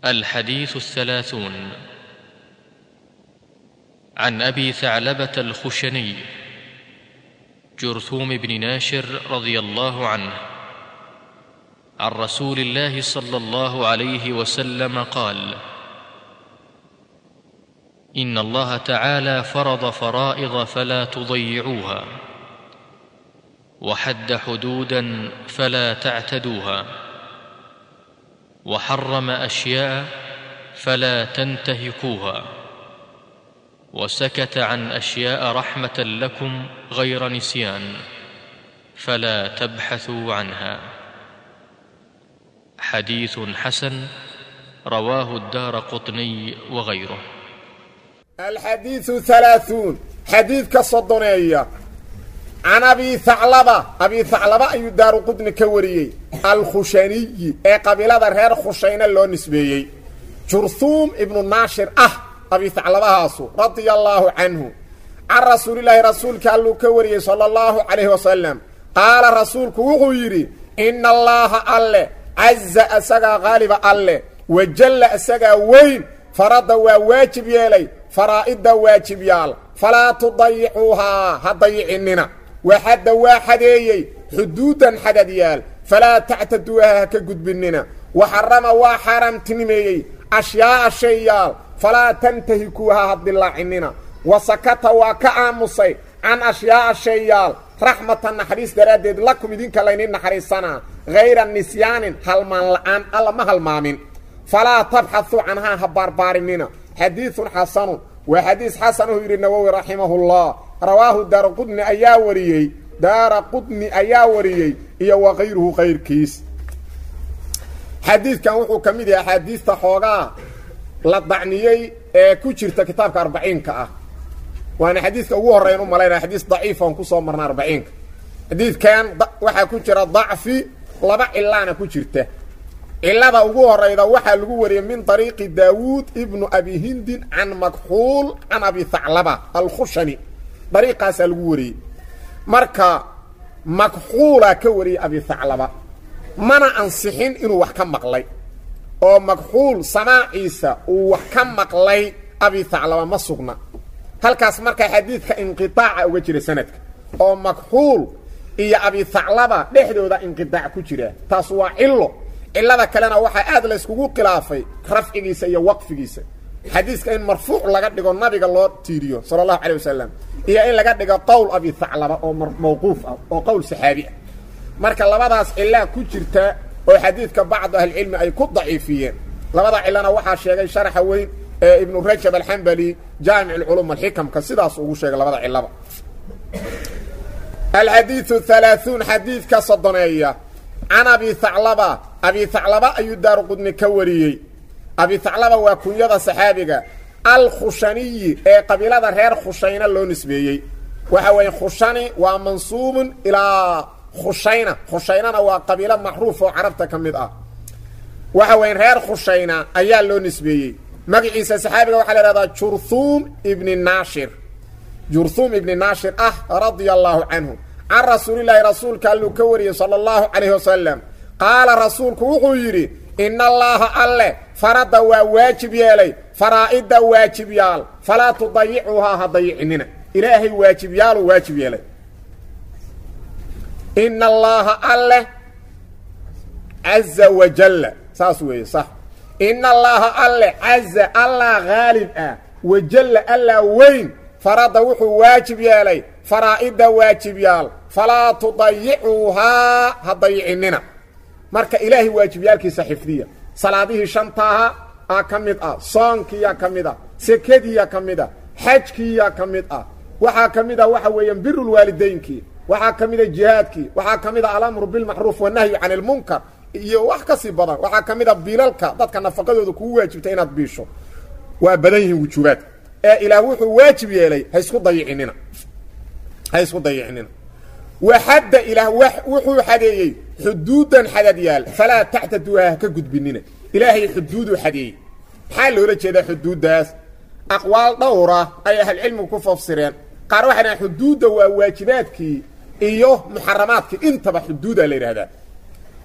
الحديث الثلاثون عن ابي ثعلبه الخشني جرثوم بن ناشر رضي الله عنه عن رسول الله صلى الله عليه وسلم قال ان الله تعالى فرض فرائض فلا تضيعوها وحد حدودا فلا تعتدوها وحرم اشياء فلا تنتهكوها وسكت عن اشياء رحمه لكم غير نسيان فلا تبحثوا عنها حديث حسن رواه الدار قطني وغيره الحديث ثلاثون حديث كصدنية عن أبي ثعلبة أبي ثعلبة أي دار قدن كوريي الخشني أي قبيلة غير خشين اللو نسبيي جرثوم ابن الناشر أه أبي ثعلبة هاسو رضي الله عنه عن رسول الله رسول كالو كوريي صلى الله عليه وسلم قال رسولك وغيري إن الله الله عز أسقى غالب الله وجل أسقى وين فرض وواجب يلي faraa'idda waajibyaal falaa tudayicuuhaa ha dayicinina waxadda waa xadeeyey xuduudan xadadyaal falaa tactaduuha ha ka gudbinina waxarama waa xaaraamtinimeeyey ashyaa'a shayyaal falaa tantahikuuha ha dilaacinina wa sakata waa ka aamusay can ashyaa'a shayyaal raxmatan naxariis daraaddeed lakum idinka laynin naxariisanaa hayra nisyaanin halmaan la'aan alla ma halmaamin falaa tabxatuu canhaa ha baarbaarinina xadiiثun xasanu waa xadiis xasanuu yidhi nawowi raximahullah rawaahu daara qudni ayaa wariyey daara qudni ayaa wariyey iyo wa kayruhu kayrkiis xadiidkan wuxuu ka mid yahay axaadiista xoogaa la dacniyey ee ku jirta kitaabka arbaciinka ah waana xadiidka ugu horreyn u malaynaya xadiis daciifa on kusoo marna arbaciinka xadiidkan waxaa ku jira dacfi laba cilaana ku jirta cilada ugu horayda waxaa lagu wariyey min طariiqi daawuud ibnu abi hindin can makxuul can abi thaclaba alkhushani dariiqaasaa lagu wariyey marka makxuulaa ka wariyey abi thaclaba mana ansixin inuu wax ka maqlay oo makxuul samaaciisa uu wax ka maqlay abi thaclaba ma sugna halkaas markaa xadiidka inqiaaca uga jira sanadka oo makxuul iyo abi thaclaba dhexdooda inqiaac ku jira taas waa cilo cilada kalena waxaa aad la yskugu khilaafay rafcigiisa iyo waqfigiisa xadiiska in marfuuc laga dhigo nabiga loo tiiriyo sala allahu calay wasalam iyo in laga dhigo qowl abi thaclaba oo mawquuf ah oo qowl saxaabi ah marka labadaas cilaa ku jirta oo xadiidka bacdu ahlicilmi ay ku daciifiyeen labada cilana waxaa sheegay sharaxa weyn ee ibnu rajab alxambali jaamic alculum alxikamka sidaas ugu sheegay labada cilaba alxadiiu halaaثuun xadiidka sodoneeya can abi thaclaba abi thaclaba ayuu daaru qudni ka wariyey abi thaclaba waa kunyada saxaabiga alkhushaniyi ee qabiilada reer khushayna loo nisbeeyey waxa weeye khushani waa mansuubun ilaa khushayna khushaynana waa qabiilo macruuf oo carabta ka mid ah waxa weeye reer khushayna ayaa loo nisbeeyey magaciisa saxaabiga waxaa la ihahdaa jurhuum ibni naashir jurhuum ibni naashir ah radia allaahu canhu can rasuulilaahi rasuulka alluu ka wariyey sala allahu calayhi wasalam qaala rasuulku wuxuu yidhi ina allaaha alle farada waa waajib yeelay faraa'idda waajibyaal falaa tudayicuuhaa ha dayicinina ilaahay waajibyaaluu waajib yeelay ina allaaha alle caza wajalla saas weeye sax ina allaaha alle caza allah haalib ah wajalla allaa weyn farada wuxuu waajib yeelay faraa'idda waajibyaal falaa tudayicuuhaa ha dayicinina marka ilaahay waajibyaalkiisa xifdiya salaadihii shantaaha aa ka mid ah soonkiiyaa ka mid ah sekadiiyaa ka mid ah xajkiiyaa ka mid ah waxaa ka mid ah waxa weeyaan birulwaalidaynkii waxaa ka mida jihaadkii waxaa ka mid ah alamru bilmacruuf wanahyu can ilmunkar iyo wax ka sii badan waxaa ka mid a biilalka dadka nafaqadooda kugu waajibta inaad biisho waa badan yihiin wujuubaadka ee ilaah wuxuu waajib yeelay ha isku dayicinina ha isku dayicinina waxadda ilaah wuxuu xadeeyey xuduudan xadadyaal falaa tactaduuha ha ka gudbinina ilaahay xuduuduu xadeeyey maxaa loola jeedaa xuduuddaas aqwaal dhowra ay ahlcilmigu ku fafsireen qaar waxay dhahaan xuduudda waa waajibaadkii iyo muxaramaadkii intaba xuduudaa la yidhahdaa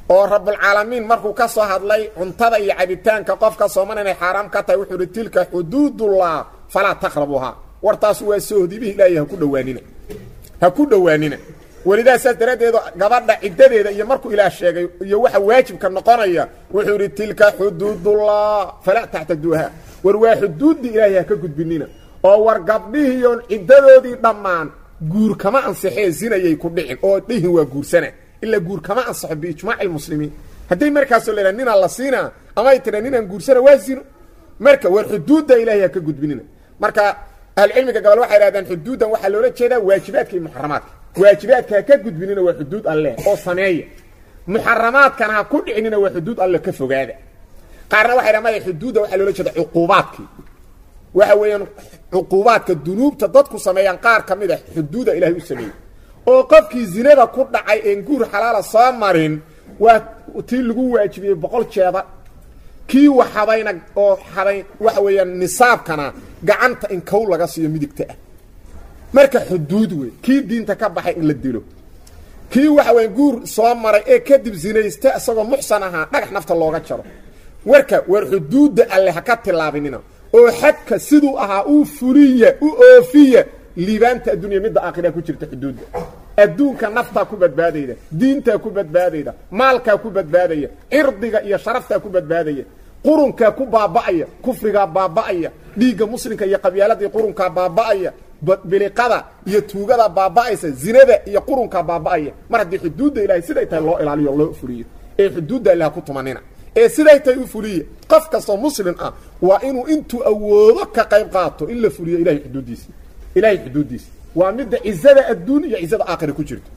oo rabulcaalamiin markuu ka soo hadlay cuntada iyo cabitaanka qofka sooman inay xaaraam ka tahay wuxuu uhi tilka xuduudullah falaa taqrabuhaa wartaas waa sohdibih ilaahay ha ku dhowaanina ha ku dhowaanina welidaa saas daraaddeedu gabadha ciddadeeda iyo markuu ilaah sheegay iyo waxa waajibka noqonaya wuxuu idhi tilka xuduudullah falaa taxtaduuha war waa xuduuddii ilaahay ha ka gudbinina oo war gabdhihiiyoon ciddadoodii dhammaan guur kama ansixee zinayay ku dhicin oo dhihin waa guursana ilaa guur kama ansaxo biijmaaci lmuslimiin hadday markaasoo la yidhaha ninaan la siinaa ama ay tidha ninaan guursana waa zino marka war xuduudda ilaahay ha ka gudbinina marka ahlucilmiga gobol waxay idhahdaan xuduuddan waxaa loola jeedaa waajibaadka iyo muxaramaadka waajibaadka ha ka gudbinina waa xuduud alleh oo sameeya muxaramaadkana ha ku dhicinina waa xuduud alle ka fogaada qaarna waxay dhahan maya xuduudda waxaa loola jeeda cuquubaadkii waxa weeyaan cuquubaadka dunuubta dadku sameeyaan qaar ka mid a xuduuda ilaahay u sameeyey oo qofkii zinada ku dhacay een guur xalaala soo marin waa tii lagu waajibiyey boqol jeeda kii wax habayna oo habay waxa weeyaan nisaabkana gacanta in kow laga siiyo midigta ah marka xuduud wey kii diinta ka baxay in la dilo kii waxa weya guur soo maray ee kadib zinaysta isagoo muxsan ahaa dhagax nafta looga jaro warka war xuduudda alle ha ka tillaabinina oo xadka siduu ahaa uu fuliya u oofiya liibaanta addunya midda aakhira ku jirta xuduudda adduunka naftaa ku badbaadayda diintaa ku badbaadayda maalkaa ku badbaadaya cirdiga iyo sharaftaa ku badbaadaya qurunkaa ku baaba'aya kufrigaa baaba'aya dhiigga muslimka iyo qabyaaladii qurunkaa baaba'aya biliqada iyo tuugada baaba'aysa zinada iyo qurunkaa baaba'aya mar haddii xuduudda ilahay siday tahay loo ilaaliyo o loo fuliyo ee xuduudda ilaha ku tumanina ee siday tahay u fuliya qof kastoo muslim ah waa inuu intuu awoodo ka qayb qaato in la fuliyo ilahay xuduuddiisa ilahay xuduuddiisa waa midda cizada adduun iyo cizada aakhira ku jirto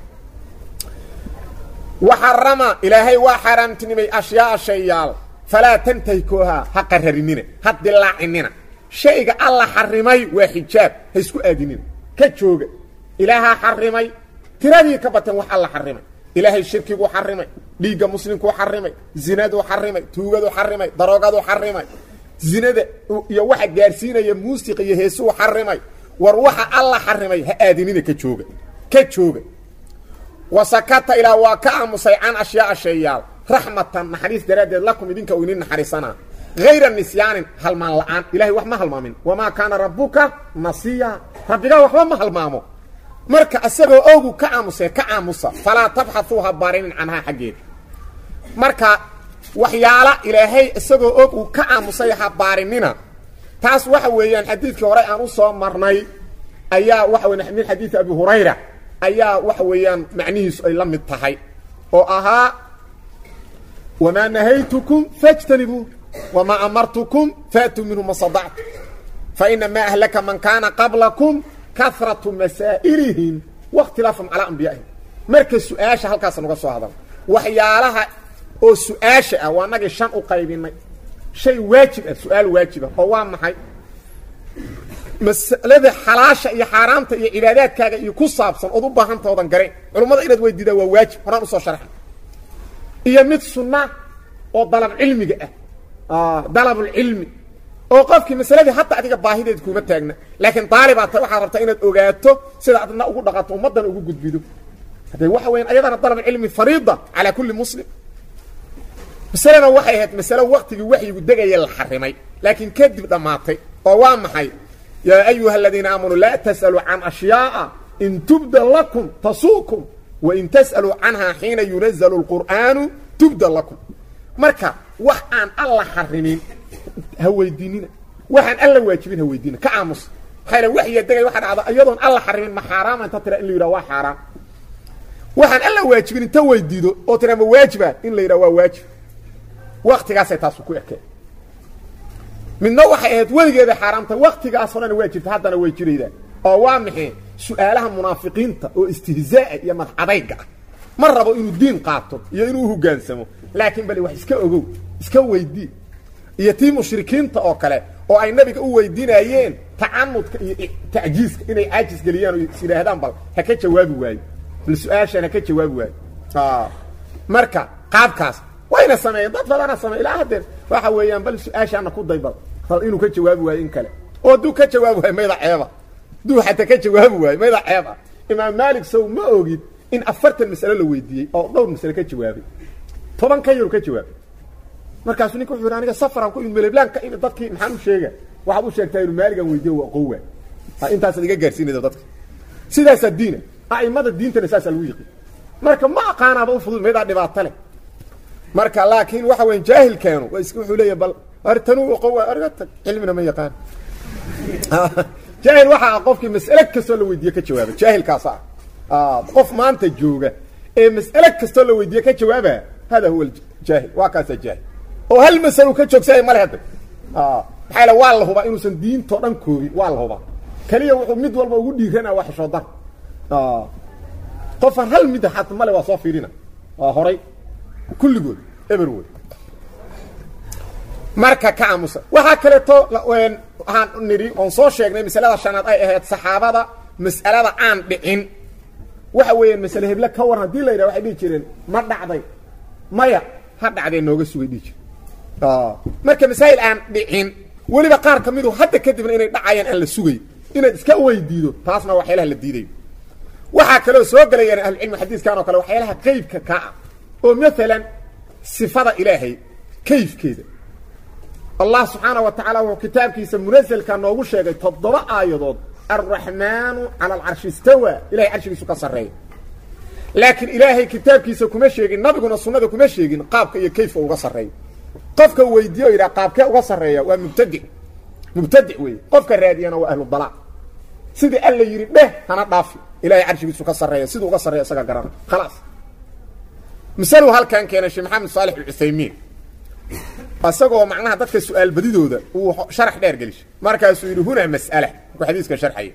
waxarama ilaahay waa xaaraamtinimay ashyaaa shayaal falaa tantahikoohaa ha qararinina ha dilaacinina shayga alla xarimay waa xijaab ha isku aadinina ka jooga ilaahaa xarimay tiradii ka bateen wax alla xarimay ilaahay shirkiguu xarimay dhiigga muslimkuu xarimay zinaduu xarimay tuugaduu xarimay daroogaduu xarimay zinada iyo waxa gaarsiinaya muusiqa iyo heesuu xarimay war waxa alla xarimay ha aadinina ka jooga ka jooga wasakata ilaa waa ka aamusay can ashyaaa shayaal raxmatan naxariis daraaddeed lakum idinka u idin naxariisanaa hayra nisyaanin halmaan la'aan ilahay wax ma halmaamin wamaa kaana rabbuka nasiya rabbigaa waxba ma halmaamo marka isagoo ogu ka aamusee ka aamusa falaa tabxauu ha baarinin canhaa xaggeeda marka waxyaala ilaahay isagoo og uu ka aamusay ha baarinina taas waxa weeyaan xadiidkii hore aan u soo marnay ayaa waxa weya min xadiidi abi hurayra ayaa waxa weeyaan macnihiisu ay la mid tahay oo ahaa wamaa nahaytukum fajtanibuu wamaa amartukum faatuu minhu ma sadactu fainamaa ahlaka man kaana qablakum karatu masaa'ilihim wakhtilaafum calaa ambiyaa'ihim marka su-aasha halkaasa nuga soo hadal waxyaalaha oo su-aasha ah waa nagii shan u qaybinay shay waajib ah su-aal waajiba oo waa maxay masalada xalaasha iyo xaaraamta iyo cibaadaadkaaga iyo ku saabsan ood u baahantoodan garayn culummada inaad weydiidaa waa waajib horaan usoo sharxay iyo mid sunna oo dalab cilmiga ah dalabulcilmi oo qofkii masaladii hadda adiga baahideed kuma taagna laakiin daalibaad ta waxaad rabtaa inaad ogaato sida adna ugu dhaqanto ummaddan ugu gudbido haddee waxa weyan ayadana dalabulcilmi fariida calaa kulli muslim masalena waxay ahayd masalo waktigii waxyigu degaya la xarimay laakiin kadib dhammaatay oo waa maxay yaa ayuha aladiina aamanuu laa tas'aluu can ashyaaa in tubda lakum tasuukum wain tas'aluu canhaa xiina yunazalu lqur'aanu tubda lakum marka wax aan alla xarimin ha weydiinina waxaan alla waajibin ha weydiina ka aamus maxaa waxyiga degay waxa dhacda iyadoon alla xarimin ma xaaraama inta tira in la yidhaha waa xaaraam waxaan alla waajibin inta weydiido oo tira ma waajiba in la yidhaha waa waajib waktigaasay taasu ku ekeen midna waxay ahayd weligeeda xaaraamta waktigaas horena waa jirta haddana way jiraydaa oo waa maxay su-aalaha munaafiqiinta oo istihzaa'a iyo madcadayga ah ma rabo inuu diin qaato iyo inuu hogaansamo laakiin bale wax iska ogow iska weydii iyo tii mushrikiinta oo kale oo ay nabiga u weydiinayeen tacanudka iyo tacjiiska inay caajis geliyaan oo is yidhaahdaan bal ha ka jawaabi waayo bal su-aashaan ha ka jawaabi waayo marka qaabkaas wayna sameeyeen dad badana sameey ilaa haddeen waxa weeyaan bal su-aashaana ku daybal bal inuu ka jawaabi waayo in kale oo hadduu ka jawaabi waayo mayda ceeba hadduu xataa ka jawaabi waayo mayda ceeb ah imaam maalik sow ma ogid in afartan masalo la weydiiyey oo dhowr masale ka jawaabay toban ka yaru ka jawaab markaasuu ninka wuxuu yidhi aniga safaraan ku imid meleblaan ka imid dadkii maxaan u sheega waxaad u sheegtaa inu maaligan weydiye waa qowa intaasaad iga gaarsiinayda dadka sidaasaa diina a'imada diintana saasaa lagu yiqin marka ma aqaanaaba u fudud meedaa dhibaato leh marka laakiin waxa weya jaahilkeenu waa is wuxuu leeyahy bal artanuu oqowa arga tag cilmina ma yaqaan jaahil waxa ah qofkii mas'ale kastoo la weydiiye ka jawaaba jaahilkaasa ah qof maanta jooga ee mas'ale kastoo la weydiiye ka jawaaba hada huwa jaahil waa kaasaa jaahil oo hal masalo ka joogsaya male hadda maxaa yale waa la hubaa inuusan diintoo dhan koobin waa la hubaa keliya wuxuu mid walba ugu dhiirana waa xishoodan qofaan hal mid xat male waa soo fiirina waa horay kulligood eber wey marka ka aamusa waxaa kaleeto waxaan nidhi oon soo sheegnay masalada shanaad ay ahayd saxaabada mas'alada aan dhicin waxa weeyaan masale heble ka waran hadii la yidhaha waxay dhihi jireen ma dhacday maya ha dhacdee nooga sugay dhihi jir marka masaa'il aan dhicin weliba qaar ka midu hadda kadibna inay dhacayaan aan la sugay inaad iska weydiido taasna waxyaalaha la diidayo waxaa kaloo soo gelayaan ahlucilmi xadiiskan oo kale waxyaalaha qeybka ka ah oo maalan sifada ilaahay kayfkeeda allah subxaana wa tacaala wuxuu kitaabkiisa munaselka noogu sheegay toddoba aayadood alraxmaanu cala alcarshi istawa ilahay carshigiisu ka sarreeya laakiin ilaahay kitaabkiisa kuma sheegin nabiguna sunnada kuma sheegin qaabka iyo kayfka uga sarreeya qofka weydiiyo o yidhaha qaabkee uga sarreeya waa mubtadic mubtadic weeye qofka raadiyana waa ahlu dalaa sidii alla yidhi dheh hana dhaafi ilahay carshigiisu ka sarreeya siduu uga sarreeya isaga garana khalaas masaluu halkan keenay sheekh maxamed saalix alcuthaymiin isagoo macnaha dadka su-aal badidooda uu sharax dheer gelishay markaasuu yidhi hunaa mas'ala markuu xadiiska sharxaya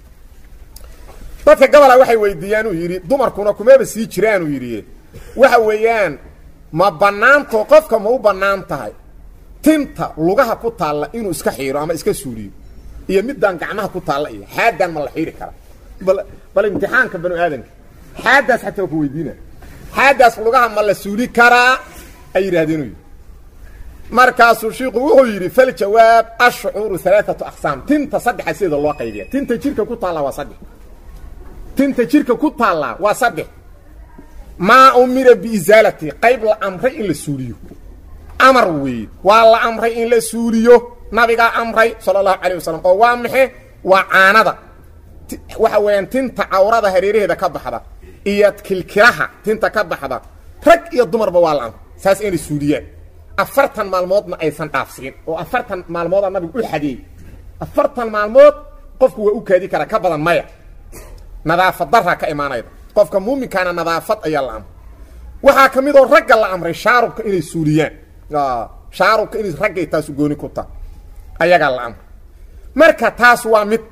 dadka gabola waxay weydiiyaan uu yidhi dumarkuna kumaba sii jiraan uu yidhi waxa weeyaan ma bannaanto qofka ma u bannaan tahay tinta lugaha ku taalla inuu iska xiiro ama iska suuliyo iyo midaan gacmaha ku taalla iyo xaadan ma la xiiri karaa bal bal imtixaanka banu aadanka xaadaas xataa waa ku weydiina xaadaas lugaha ma la suuli karaa ay yidhahdeen u yidhi markaasuu shiiku wuxuu yidhi faljawaab ashcuuru alaaatu aqsaam tinta saddexa sideeda loo qaybiya tinta jirka ku taallaa waa saddex tinta jirka ku taallaa waa saddex maa umira biisaalati qayb la amray in la suuliyo amar weeye waa la amray in la suuliyo nabigaa amray sala allahu calayh wasalam oo waa maxe waa caanada waxa weeyaan tinta cawrada hareeraheeda ka baxda iyo kilkilaha tinta ka baxda rag iyo dumarba waa la amray saas inay suuliyaan afartan maalmoodna aysan dhaafsiin oo afartan maalmoodaa nabigu u xadeeyey afartan maalmood qofku waa u kaadi karaa ka badan maya nadaafad daraa ka imaanayda qofka muuminkaana nadaafad ayaa la amray waxaa ka mid oo ragga la amray shaarubka inay suuliyaan shaarubka inay raggay taasu gooni ku taha ayagaa la amray marka taas waa mid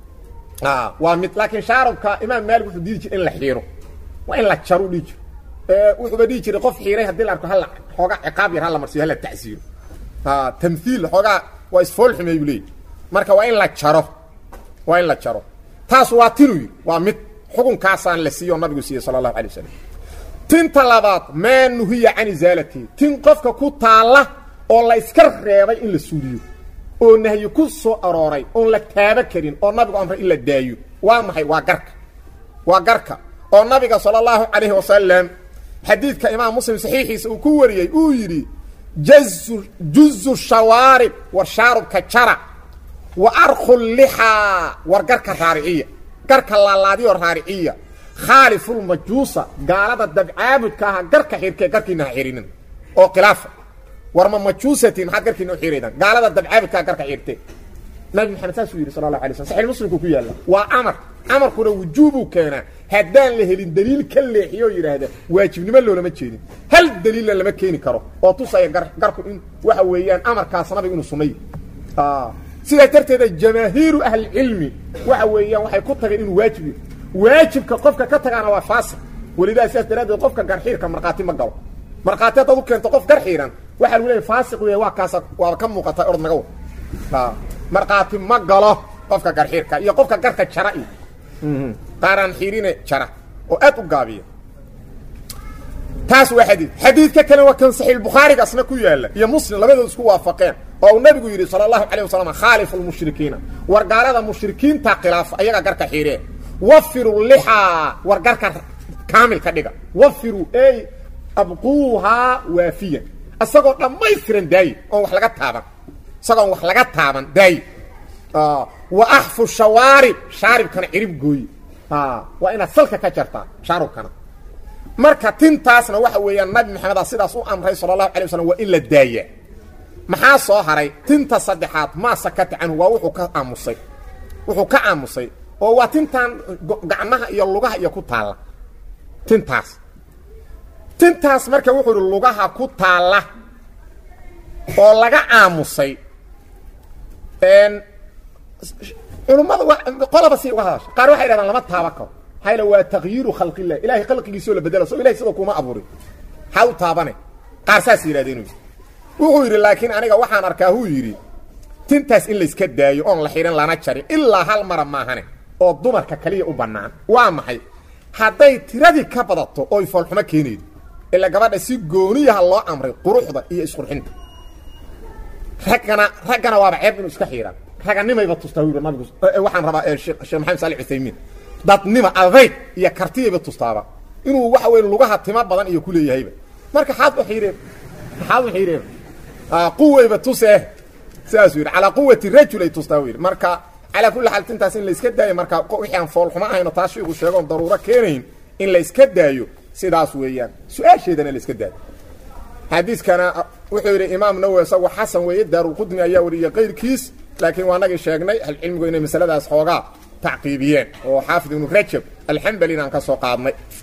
waa mid laakiin shaarubka imaam maalik wuxuu diidi jira in la xiiro waa in la jaru dhihi jiro wuxuuba dhihi jiray qof xiiray haddii la arko halla xoogaa ciqaab yar hala marsiyo hala tacsiiro tamhiil xoogaa waa isfool xumeey buu leeyahy marka waa in la jaro waa in la jaro taas waa tinu yidhi waa mid xukunkaasaan la siiyo oo nabigu siiyey sala allahu alay wasalam tinta labaad maa nuhiya can isaalatihi tin qofka ku taalla oo la iska reebay in la suuliyo oo nahyi ku soo arooray oon la taaba karin oo nabigu amray in la daayo waa maxay waa garka waa garka oo nabiga sala allahu calayhi wasalam xadiidka imaam muslim saxiixiisa uu ku wariyey uu yidhi jazu juzu shawaarib war shaarubka jara wa arku lixaa war garka raariciya garka laalaadiyo raariciya khaalifulmajuusa gaalada dabcaabudka aha garka xirkee garkiina ha xirinin oo khilaafa war ma majuusatiin maxaad garkiina u xiraydaan gaalada dabcaabudkaa garka xirtee nabi maxamed saasuu yidhi sala allahu alay slam saxix muslimku ku yaalla waa amar amarkuna wujuubuu keenaa haddaan la helin daliil ka leexiyo oo yidhaahda waajibnimo loolama jeedin hal daliilna lama keeni karo oo tusaya gar garku in waxa weeyaan amarkaas nabiga inuu sunnay sidaas darteeda jamaahiiru ahlicilmi waxa weeyaan waxay ku tageen inuu waajib yahy waajibka qofka ka tagaana waa faasiq welidaa sidaas daraaddeed qofka garxiirka markhaati ma galo markhaati haddaad u keento qof garxiiran waxaa lagu leeyahy faasiq weya waa kaasa waaba ka muuqata orod naga wa markhaati ma galo qofka garxiirka iyo qofka garka jara iyo qaaraan xiirine jara oo aad u gaabiya taas waa xadiid xadiidka kale waa kan saxiix bukhaariga asna ku yaalla iyo muslim labadood isku waafaqeen oo uu nabigu yidhi sala allahu calayh wasalam khaalifu lmushrikiina war gaalada mushrikiinta khilaafa ayaga garka xiireen wafiru lixaa war garka kaamil ka dhiga wafiru ey abquuhaa waafiyan isagoo dhammaystiran daaye oon wax laga taaban isagoon wax laga taaban daaye wa axfu shawaarib shaaribkana cirib gooye waa inaad salka ka jartaa shaarubkana marka tintaasna waxa weeyaan nabi maxameda sidaas u amray sala allahu alay waslm waa in la daaya maxaa soo haray tinta saddexaad maa sakata canhu waa wuxuu ka aamusay wuxuu ka aamusay oo waa tintan gacmaha iyo lugaha iyo ku taalla tintaas tintaas marka wuxuu ihi lugaha ku taalla oo laga aamusay culummada qolaba si uga hadasha qaar waxay dhahdaan lama taaba karo hayla waa takyiiru khalqilah ilahay khalqigiisoo la bedela so ilahay sidoo kuma abuurin maxaa u taabane qaar saas yidhahdeen wuxuu yidhi laakiin aniga waxaan arkaa huu yidhi tintaas in layska daayo oon la xidhin lana jarin ilaa hal mara maahane oo dumarka kaliya u bannaan waa maxay hadday tiradii ka badato oy foolxumo keenaydo ila gabadha si gooniyaha loo amray quruxda iyo isqurxinta raggana raggana waaba ceeb inuu iska xiidhaan raganimayba tustaa wi nabigu waxaan rabaa sheekh maxamed saali cuthaymiin dadnima adayg iyo kartiyayba tustaaba inuu waxa weyn lugaha timo badan iyo ku leeyahayba marka xaad u xiidheen maxaad u xiidheen quwayba tusee sidaasuu yidhi calaa quwati rajul ay tustaa u yidhi marka calaa kulli xaal tintaas in layska daayo marka wixii aan foolxumo ahayno taa shiiku sheegoon daruuro keenayn in layska daayo sidaas weeyaan su-aasheedana layska daayo xadiiskana wuxuu yidhi imaam nawowi isagu xasan weeye daarulqudni ayaa wariyey kayrkiis laakiin waa nagii sheegnay ahlucilmigu inay masaladaas xoogaa tacqiibiyeen oo xaafid ibnu rajab alxambalina aan ka soo qaadnay